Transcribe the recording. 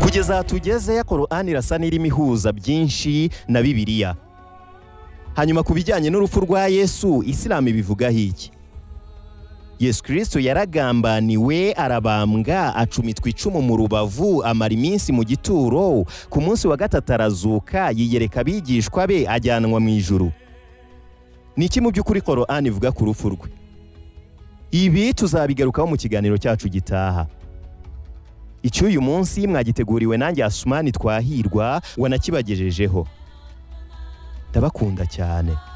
kugeza aha tugeze korani irasa n'irimo ihuza byinshi na bibiliya hanyuma ku bijyanye n'urupfu rwa yesu isilamu ibivugaho iki yesu kirisito yaragambaniwe arabambwa acumitwa icumu mu rubavu amara iminsi mu gituro ku munsi wa gatatu arazuka yiyereka abigishwa be ajyanwa mu ijuru ni iki mu by'ukuri korani ivuga ku rupfu rwe ibi tuzabigarukaho mu kiganiro cyacu gitaha icy'uyu munsi mwagiteguriwe nanjye asumani twahirwa wanakibagejejeho ndabakunda cyane